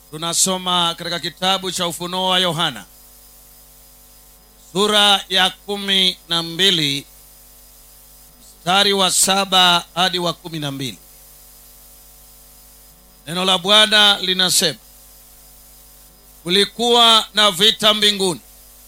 tunasoma katika kitabu cha ufunuo wa yohana sura ya kumi na mbili mstari wa saba hadi wa kumi na mbili neno la bwana linasema kulikuwa na vita mbinguni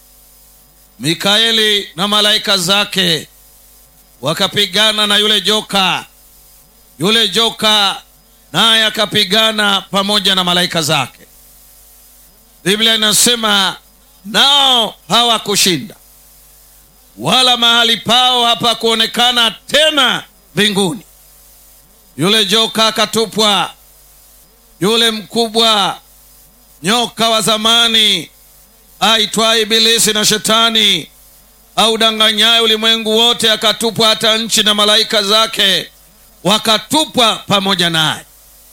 mikaeli na malaika zake wakapigana na yule joka yule joka naye akapigana pamoja na malaika zake biblia inasema nao hawakushinda wala mahali pao hapakuonekana tena mbinguni yule joka akatupwa yule mkubwa nyoka wa zamani aitwa ibilisi na shetani audanganyaye ulimwengu wote akatupwa hata nchi na malaika zake wakatupwa pamoja naye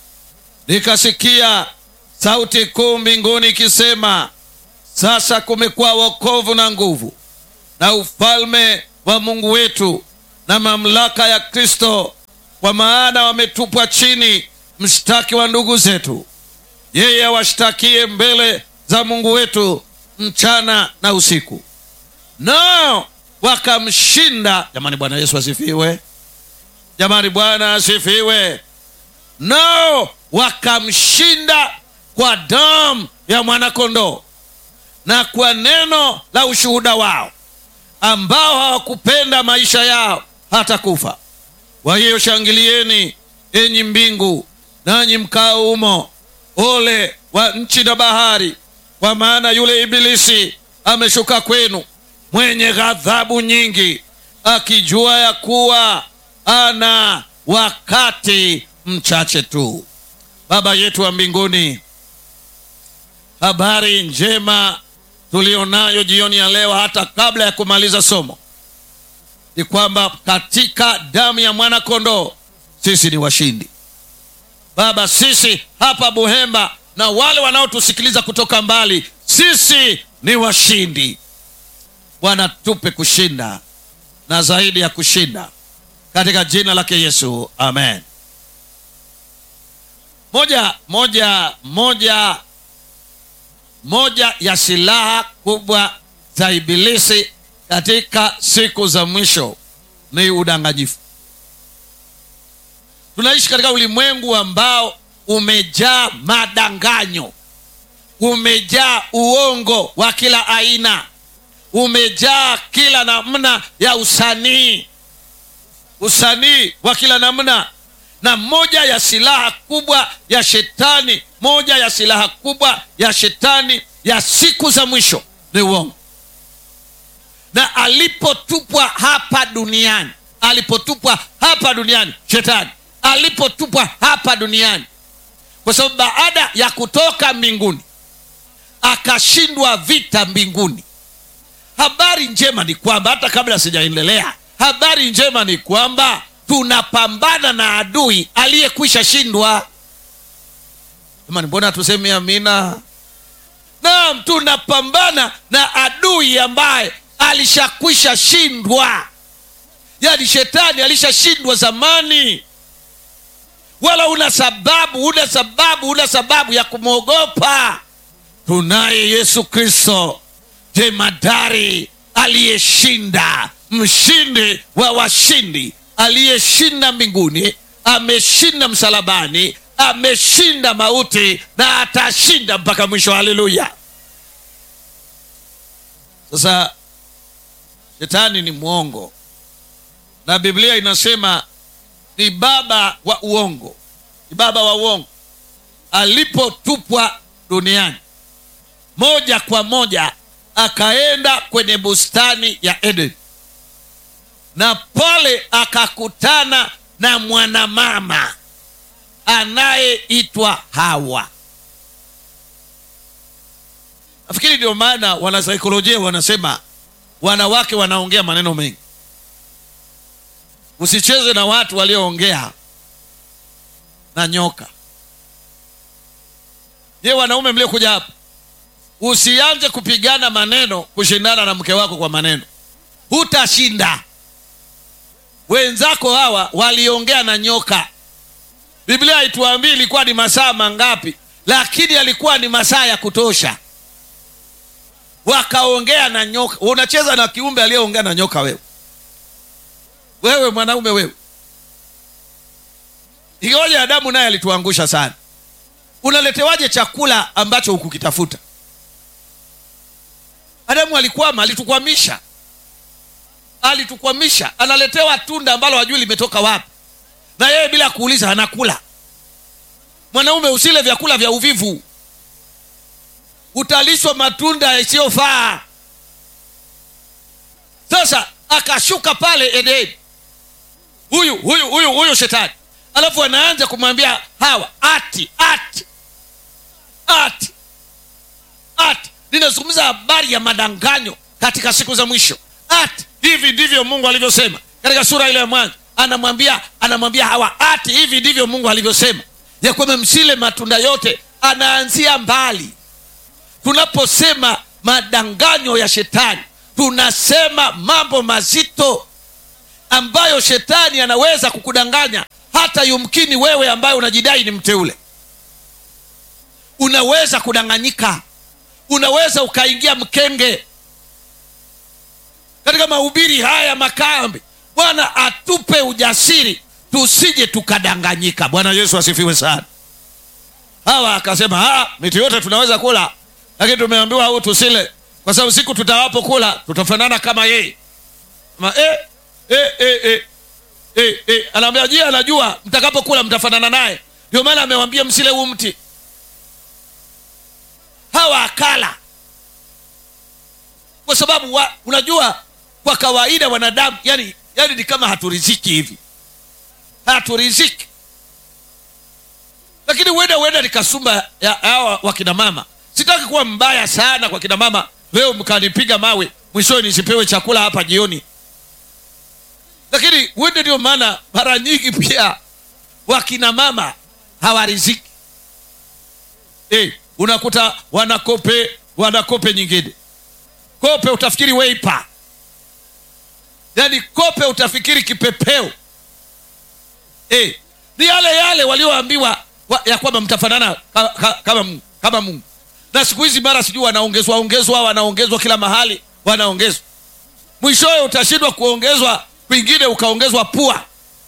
nikasikia sauti kuu mbinguni ikisema sasa kumekuwa wokovu na nguvu na ufalme wa mungu wetu na mamlaka ya kristo kwa maana wametupwa chini mshtaki wa ndugu zetu yeye awashtakie mbele za mungu wetu mchana na usiku nao wakamshinda jamani bwana yesu asifiwe jamani bwana asifiwe nao wakamshinda kwa damu ya mwanakondoo na kwa neno la ushuhuda wao ambao hawakupenda maisha yao hata kufa kwa hiyo shangilieni enyi mbingu nanyi mkao humo ole wa nchi na bahari kwa maana yule ibilisi ameshuka kwenu mwenye ghadhabu nyingi akijua ya kuwa ana wakati mchache tu baba yetu wa mbinguni habari njema tulionayo jioni ya leo hata kabla ya kumaliza somo ni kwamba katika damu ya mwana kondoo sisi ni washindi baba sisi hapa buhemba na wale wanaotusikiliza kutoka mbali sisi ni washindi bwana tupe kushinda na zaidi ya kushinda katika jina lake yesu amen moja moja moja moja ya silaha kubwa za ibilisi katika siku za mwisho ni udanganyifu tunaishi katika ulimwengu ambao umejaa madanganyo umejaa uongo wa kila aina umejaa kila namna ya usanii usanii wa kila namna na moja ya silaha kubwa ya shetani moja ya silaha kubwa ya shetani ya siku za mwisho ni uongo na alipotupwa hapa duniani alipotupwa hapa duniani shetani alipotupwa hapa duniani kwa sababu baada ya kutoka mbinguni akashindwa vita mbinguni habari njema ni kwamba hata kabla sijaendelea habari njema ni kwamba tunapambana na adui aliyekwisha shindwa jamani mbona tuseme amina naam tunapambana na adui ambaye alishakwisha shindwa yaani shetani alishashindwa zamani wala una sababu una sababu una sababu ya kumwogopa tunaye yesu kristo jemadari aliyeshinda mshindi wa washindi aliyeshinda mbinguni ameshinda msalabani ameshinda mauti na atashinda mpaka mwisho haleluya sasa shetani ni mwongo na biblia inasema ni baba wa uongo ni baba wa uongo alipotupwa duniani moja kwa moja akaenda kwenye bustani ya eden na pale akakutana na mwanamama anayeitwa hawa nafikiri ndio maana wanasaikolojia wanasema wanawake wanaongea maneno mengi usicheze na watu walioongea na nyoka je wanaume mliokuja hapa usianze kupigana maneno kushindana na mke wako kwa maneno hutashinda wenzako hawa waliongea na nyoka biblia haituambii ilikuwa ni masaa mangapi lakini alikuwa ni masaa ya kutosha wakaongea na nyoka unacheza na kiumbe aliyeongea na nyoka wewe wewe mwanaume wewe ingawaje adamu naye alituangusha sana unaletewaje chakula ambacho hukukitafuta adamu alikwama alitukwamisha alitukwamisha analetewa tunda ambalo hajui limetoka wapi na yeye bila kuuliza anakula mwanaume usile vyakula vya uvivu utalishwa matunda yasiyofaa sasa akashuka pale edeni huyu huyu huyu huyu shetani alafu anaanza kumwambia hawa ati ati ati ati ninazungumza habari ya madanganyo katika siku za mwisho ati hivi ndivyo mungu alivyosema katika sura ile ya mwanzo anamwambia anamwambia hawa ati hivi ndivyo mungu alivyosema ya kwamba msile matunda yote anaanzia mbali tunaposema madanganyo ya shetani tunasema mambo mazito ambayo shetani anaweza kukudanganya hata yumkini wewe ambaye unajidai ni mteule unaweza kudanganyika unaweza ukaingia mkenge katika mahubiri haya makambi bwana atupe ujasiri tusije tukadanganyika bwana yesu asifiwe sana hawa akasema "Ah, miti yote tunaweza kula lakini tumeambiwa au tusile kwa sababu siku tutawapo kula tutafanana kama yeye Ma, eh, eh, eh, eh, eh, eh. anaambia je anajua mtakapokula mtafanana naye ndio maana amewambia msile huu mti hawa akala kwa sababu wa, unajua kwa kawaida wanadamu yani, yani ni kama haturiziki hivi haturiziki lakini huenda huenda ni kasumba ya hawa wakina mama sitaki kuwa mbaya sana kwa kina mama leo mkanipiga mawe mwishowe nisipewe chakula hapa jioni lakini huenda ndio maana mara nyingi pia wakina mama hawariziki hey, unakuta wanakope wanakope nyingine kope utafikiri weipa yaani kope utafikiri kipepeo hey, ni yale yale walioambiwa wa, ya kwamba mtafanana ka, ka, kama mungu kama mungu na siku hizi mara sijui wanaongezwa ongezwa wanaongezwa kila mahali wanaongezwa mwishowe utashindwa kuongezwa kwingine ukaongezwa pua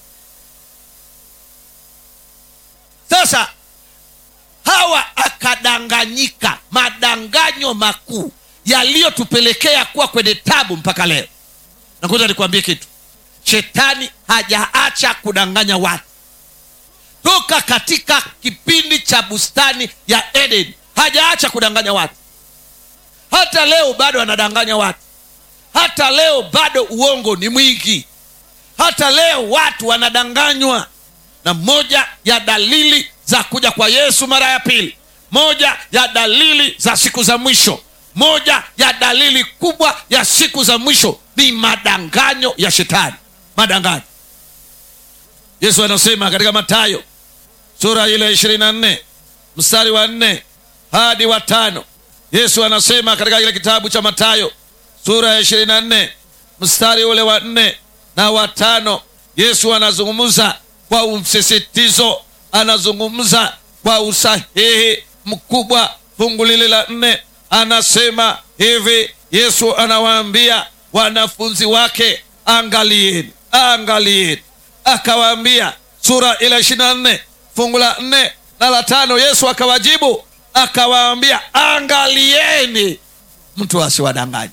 sasa hawa akadanganyika madanganyo makuu yaliyotupelekea kuwa kwenye tabu mpaka leo nakuza nikwambie kitu shetani hajaacha kudanganya watu toka katika kipindi cha bustani ya eden hajaacha kudanganya watu hata leo bado anadanganya watu hata leo bado uongo ni mwingi hata leo watu wanadanganywa na moja ya dalili za kuja kwa yesu mara ya pili moja ya dalili za siku za mwisho moja ya dalili kubwa ya siku za mwisho ni madanganyo ya shetani madanganyo yesu anasema katika matayo sura ile ishirini na nne mstari wa nne hadi wa tano yesu anasema katika kile kitabu cha matayo sura ya ishirini na nne mstari ule wa nne na wa tano yesu anazungumza kwa msisitizo anazungumza kwa usahihi mkubwa fungu lile la nne anasema hivi yesu anawaambia wanafunzi wake angalieni angalieni akawaambia sura ile ishiri na nne fungu la nne na la tano yesu akawajibu akawaambia angalieni mtu asiwadanganye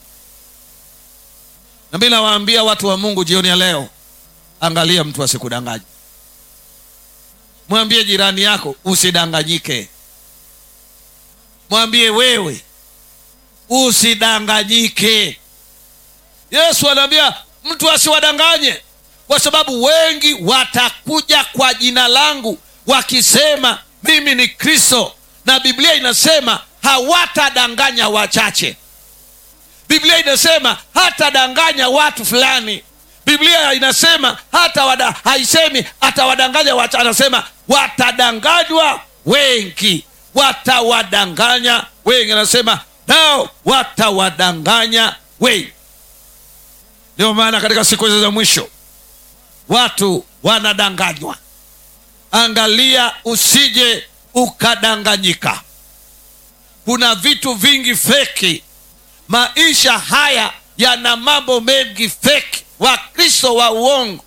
nami nawaambia watu wa mungu jioni ya leo angalia mtu asikudanganye mwambie jirani yako usidanganyike mwambie wewe usidanganyike yesu anaambia mtu asiwadanganye kwa sababu wengi watakuja kwa jina langu wakisema mimi ni kristo na biblia inasema hawatadanganya wachache biblia inasema hatadanganya watu fulani biblia inasema hata wada, haisemi atawadanganya wachache anasema watadanganywa wengi watawadanganya wengi anasema nao watawadanganya wengi ndio maana katika siku hizo za mwisho watu wanadanganywa angalia usije ukadanganyika kuna vitu vingi feki maisha haya yana mambo mengi feki wakristo wa uongo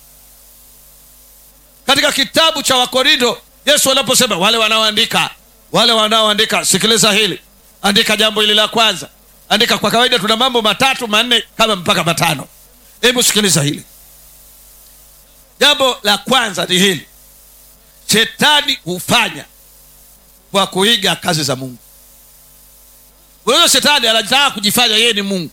katika kitabu cha wakorindo yesu anaposema wale wanaoandika wale wanaoandika sikiliza hili andika jambo hili la kwanza andika kwa kawaida tuna mambo matatu manne kama mpaka matano hebu sikiliza hili jambo la kwanza ni hili shetani hufanya kwa kuiga kazi za mungu huyo shetani anataka kujifanya yeye ni mungu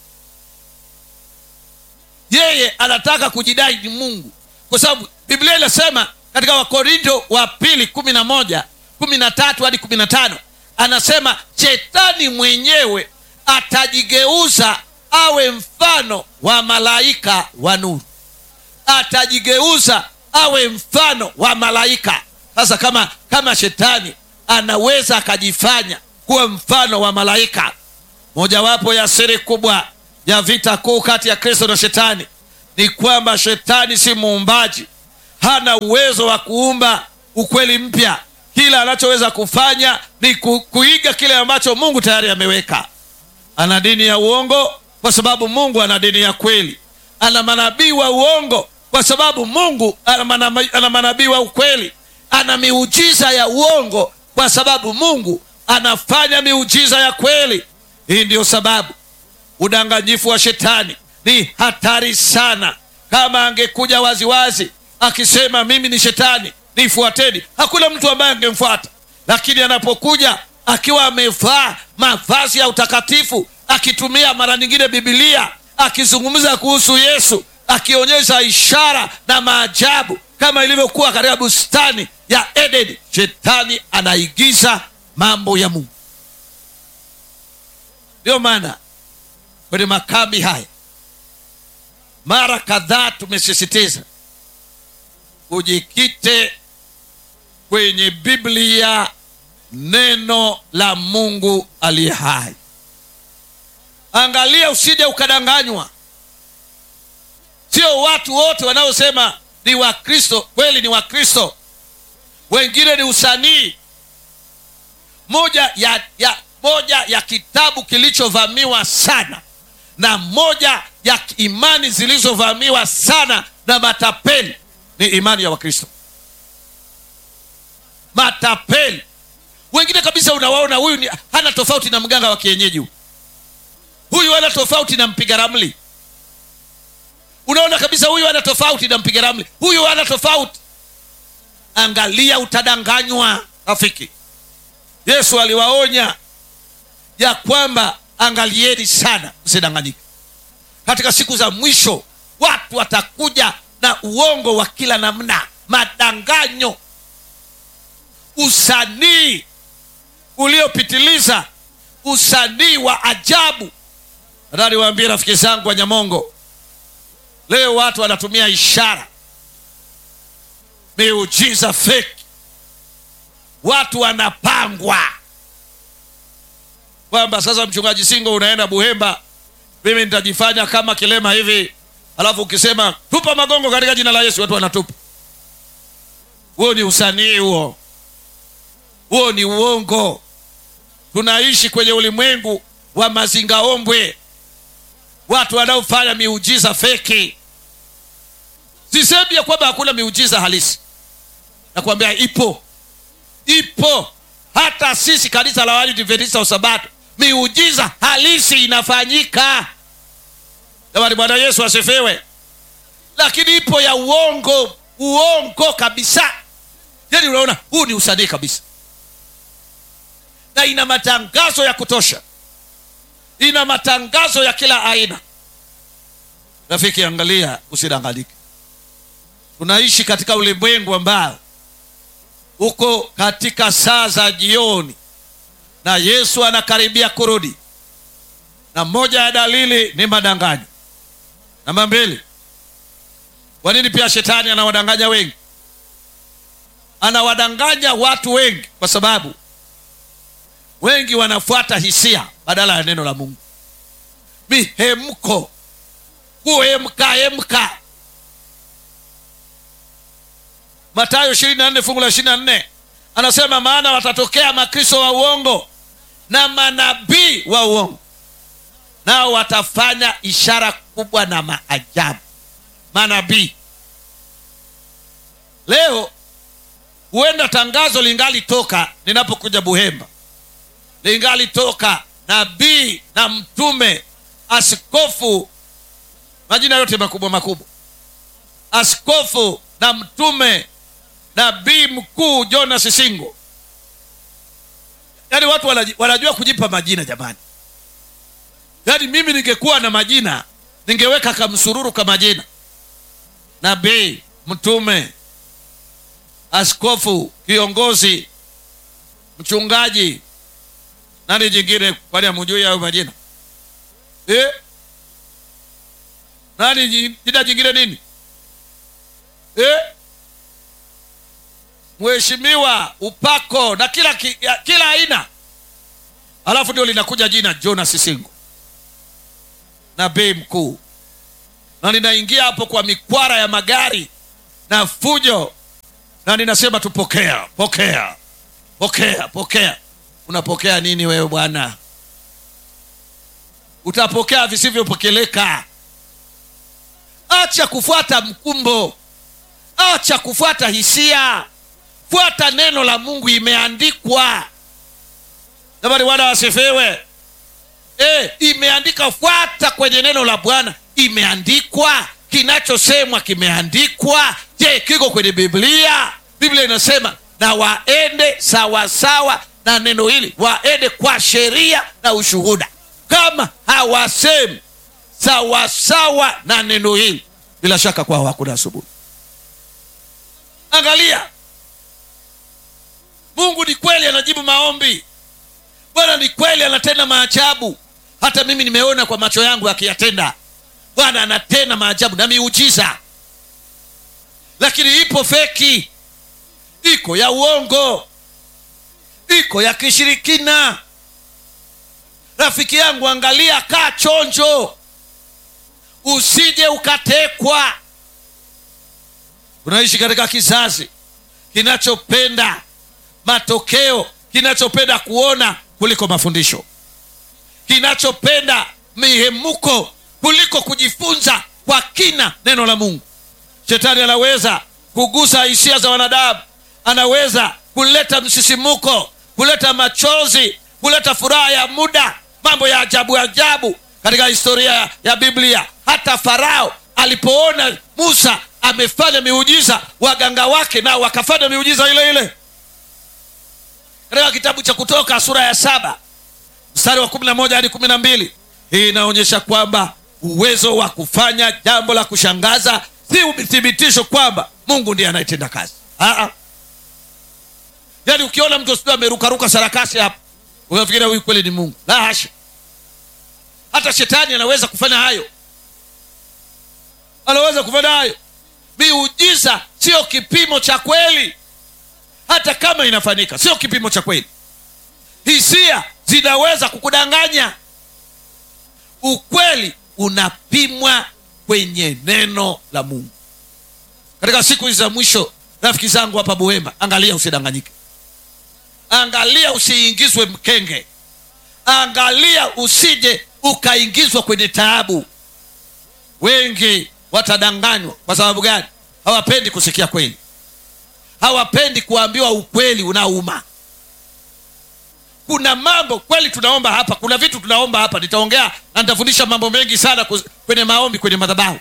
yeye anataka kujidai ni mungu kwa sababu biblia inasema katika wakorinto wa pili kumi na moja kumi na tatu hadi kumi na tano anasema shetani mwenyewe atajigeuza awe mfano wa malaika wa nuru atajigeuza awe mfano wa malaika sasa kama kama shetani anaweza akajifanya kuwa mfano wa malaika mojawapo ya siri kubwa ya vita kuu kati ya kristo na shetani ni kwamba shetani si muumbaji hana uwezo wa kuumba ukweli mpya kila anachoweza kufanya ni ku, kuiga kile ambacho mungu tayari ameweka ana dini ya uongo kwa sababu mungu ana dini ya kweli ana manabii wa uongo kwa sababu mungu ana mana- ana manabii wa ukweli ana miujiza ya uongo kwa sababu mungu anafanya miujiza ya kweli hii ndiyo sababu udanganyifu wa shetani ni hatari sana kama angekuja waziwazi akisema mimi ni shetani nifuateni hakuna mtu ambaye angemfuata lakini anapokuja akiwa amevaa mavazi ya utakatifu akitumia mara nyingine bibilia akizungumza kuhusu yesu akionyesha ishara na maajabu kama ilivyokuwa katika bustani ya edeni shetani anaigiza mambo ya mungu ndiyo maana kwenye makambi haya mara kadhaa tumesisitiza ujikite kwenye biblia neno la mungu aliye hai angalia usije ukadanganywa sio watu wote wanaosema ni wakristo kweli ni wakristo wengine ni usanii moja ya, ya moja ya kitabu kilichovamiwa sana na moja ya imani zilizovamiwa sana na matapeli ni imani ya wakristo matapeli wengine kabisa unawaona huyu ni, hana tofauti na mganga wa kienyeji huyu huyu hana tofauti na mpiga ramli unaona kabisa huyu hana tofauti na mpiga ramli huyu hana tofauti angalia utadanganywa rafiki yesu aliwaonya ya kwamba angalieni sana msidanganyike katika siku za mwisho watu watakuja na uongo wa kila namna madanganyo usanii uliopitiliza usanii wa ajabu nataka niwaambie rafiki zangu wa nyamongo leo watu wanatumia ishara miujiza feki watu wanapangwa kwamba sasa mchungaji singo unaenda buhemba mimi nitajifanya kama kilema hivi alafu ukisema tupa magongo katika jina la yesu watu wanatupa huo ni usanii huo huo ni uongo tunaishi kwenye ulimwengu wa mazingaombwe watu wanaofanya miujiza feki sisemi ya kwamba hakuna miujiza halisi nakwambia ipo ipo hata sisi kanisa la waadventista wa sabato miujiza halisi inafanyika jamani bwana yesu asifiwe lakini ipo ya uongo uongo kabisa yani unaona huu ni usanii kabisa na ina matangazo ya kutosha ina matangazo ya kila aina rafiki angalia usidanganyike tunaishi katika ulimwengu ambao uko katika saa za jioni na yesu anakaribia kurudi na moja ya dalili ni madanganyo namba mbili kwa nini pia shetani anawadanganya wengi anawadanganya watu wengi kwa sababu wengi wanafuata hisia badala ya neno la mungu mihemko kuhemka hemka matayo ishirini na nne fungu la ishirini na nne anasema maana watatokea makristo wa uongo na manabii wa uongo nao watafanya ishara kubwa na maajabu manabii leo huenda tangazo lingali toka ninapokuja buhemba lingali toka nabii na mtume askofu majina yote makubwa makubwa askofu na mtume nabii mkuu jonas singo yaani watu wanaji- wanajua kujipa majina jamani yaani mimi ningekuwa na majina ningeweka kamsururu ka majina nabii mtume askofu kiongozi mchungaji nani jingine kwani amujui hayo majina eh? nani ji- jina jingine nini eh? mheshimiwa upako na kila ki, ya, kila aina alafu ndio linakuja jina jonas singo nabii mkuu na ninaingia hapo kwa mikwara ya magari na fujo na ninasema tu pokea pokea pokea pokea unapokea nini wewe bwana utapokea visivyopokeleka acha kufuata mkumbo acha kufuata hisia fuata neno la mungu imeandikwa jamani bwana wasifiwe e, imeandika fuata kwenye neno la bwana imeandikwa kinachosemwa kimeandikwa je kiko kwenye biblia biblia inasema na waende sawasawa na neno hili waende kwa sheria na ushuhuda kama hawasemi sawasawa na neno hili bila shaka kwao hakuna asubuhi angalia mungu ni kweli anajibu maombi bwana ni kweli anatenda maajabu hata mimi nimeona kwa macho yangu akiyatenda bwana anatenda maajabu na miujiza lakini ipo feki iko ya uongo iko ya kishirikina rafiki yangu angalia kaa chonjo usije ukatekwa tunaishi katika kizazi kinachopenda matokeo kinachopenda kuona kuliko mafundisho kinachopenda mihemuko kuliko kujifunza kwa kina neno la mungu shetani anaweza kugusa hisia za wanadamu anaweza kuleta msisimuko kuleta machozi kuleta furaha ya muda mambo ya ajabu ajabu katika historia ya biblia hata farao alipoona musa amefanya miujiza waganga wake nao wakafanya miujiza ile ile katika kitabu cha kutoka sura ya saba mstari wa kumi na moja hadi kumi na mbili hii inaonyesha kwamba uwezo wa kufanya jambo la kushangaza si uthibitisho kwamba mungu ndiye anayetenda kazi Aa. yaani ukiona mtu sijui amerukaruka sarakasi hapa unafikiria huyu kweli ni mungu la hasha hata shetani anaweza kufanya hayo anaweza kufanya hayo miujiza sio kipimo cha kweli hata kama inafanyika sio kipimo cha kweli hisia zinaweza kukudanganya ukweli unapimwa kwenye neno la mungu katika siku hizi za mwisho rafiki zangu hapa buhemba angalia usidanganyike angalia usiingizwe mkenge angalia usije ukaingizwa kwenye taabu wengi watadanganywa kwa sababu gani hawapendi kusikia kweli hawapendi kuambiwa ukweli unaouma kuna mambo kweli tunaomba hapa kuna vitu tunaomba hapa nitaongea na nitafundisha mambo mengi sana kuz- kwenye maombi kwenye madhabahu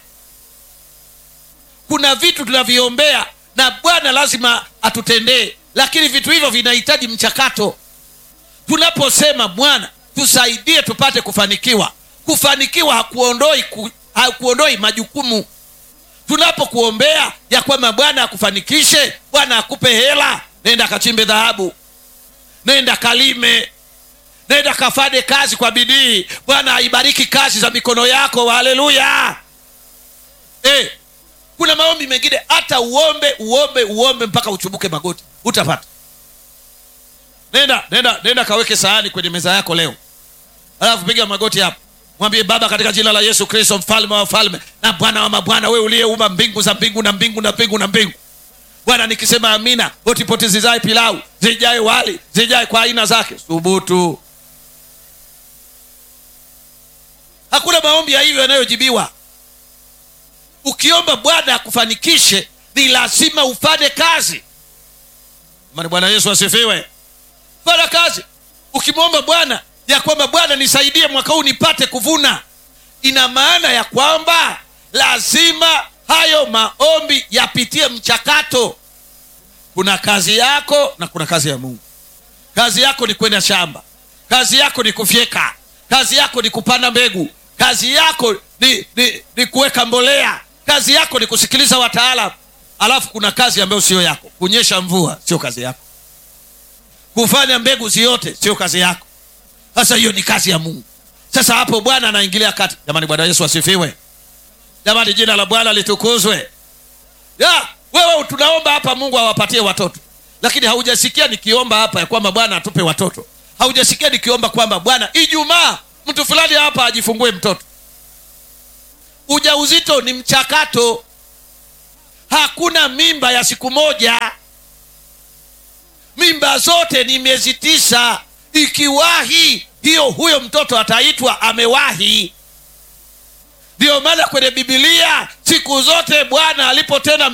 kuna vitu tunaviombea na bwana lazima atutendee lakini vitu hivyo vinahitaji mchakato tunaposema bwana tusaidie tupate kufanikiwa kufanikiwa hakuondoi ku, hakuondoi majukumu tunapokuombea ya kwamba bwana akufanikishe bwana akupe hela nenda kachimbe dhahabu nenda kalime nenda kafanye kazi kwa bidii bwana aibariki kazi za mikono yako haleluya eh, kuna maombi mengine hata uombe uombe uombe mpaka uchubuke magoti utapata nenda nenda nenda kaweke sahani kwenye meza yako leo alafu piga magoti hapo mwambie baba katika jina la yesu kristo mfalme wa wafalme na bwana wa mabwana wewe uliyeumba mbingu za mbingu na mbingu na mbingu na mbingu bwana nikisema amina hotipoti zijae pilau zijae wali zijae kwa aina zake thubutu hakuna maombi ya hivyo yanayojibiwa ukiomba bwana akufanikishe ni lazima ufanye kazi mani bwana yesu asifiwe fanya kazi ukimwomba bwana ya kwamba bwana nisaidie mwaka huu nipate kuvuna ina maana ya kwamba lazima hayo maombi yapitie mchakato kuna kazi yako na kuna kazi ya mungu kazi yako ni kwenda shamba kazi yako ni kufyeka kazi yako ni kupanda mbegu kazi yako ni, ni, ni kuweka mbolea kazi yako ni kusikiliza wataalam alafu kuna kazi ambayo sio yako kunyesha mvua sio kazi yako kufanya mbegu ziote sio kazi yako sasa hiyo ni kazi ya mungu sasa hapo bwana anaingilia kati jamani bwana yesu asifiwe jamani jina la bwana litukuzwe ya wewe tunaomba hapa mungu awapatie watoto lakini haujasikia nikiomba hapa ya kwamba bwana atupe watoto haujasikia nikiomba kwamba bwana ijumaa mtu fulani hapa ajifungue mtoto ujauzito ni mchakato hakuna mimba ya siku moja mimba zote ni miezi tisa ikiwahi hiyo huyo mtoto ataitwa amewahi ndiyo maana kwenye bibilia siku zote bwana alipotenda